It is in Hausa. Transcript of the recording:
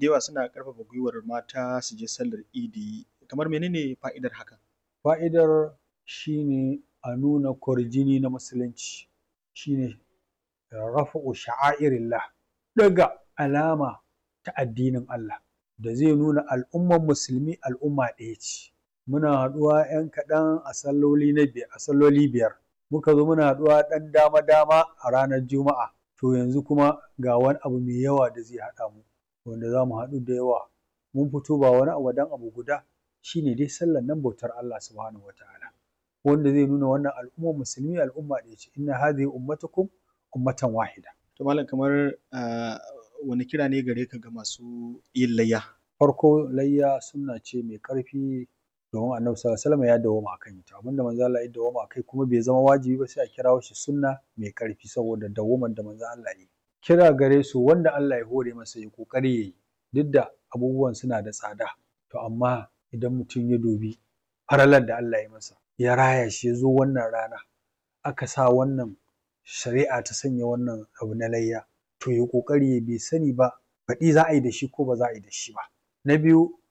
da yawa suna ƙarfafa gwiwar mata su je sallar idi kamar menene fa'idar hakan fa'idar shine a nuna kwarjini na musulunci shine rafa'u sha'airillah ɗaga alama ta addinin Allah da zai nuna al'ummar musulmi al'umma ɗaya ce muna haɗuwa ‘yan kaɗan a salloli na biyar a salloli biyar muka zo muna haɗuwa ɗan dama dama a ranar juma'a to yanzu kuma ga wani abu mai yawa da zai haɗa mu wanda za mu haɗu da yawa mun fito ba wani abu dan abu guda shine dai sallar nan bautar Allah subhanahu wataala wanda zai nuna wannan al'ummar musulmi al'umma ɗaya ce inna hadhihi ummatukum ummatan wahida to malam kamar wani kira ne gare ka ga masu yin layya farko layya sunna ce mai ƙarfi domin annabi sallallahu alaihi wasallam ya dawwama akan ita abinda manzo Allah ya dawwama akai kuma bai zama wajibi ba sai a kirawo shi sunna mai ƙarfi saboda dawwaman da manzo Allah ya yi kira gare su wanda Allah ya hore masa ya kokari yayi duk da abubuwan suna da tsada to amma idan mutum ya dubi faralar da Allah ya masa ya raya shi ya zo wannan rana aka sa wannan shari'a ta sanya wannan abu na layya to ya kokari ya bai sani ba baɗi za a yi da shi ko ba za a yi da shi ba na biyu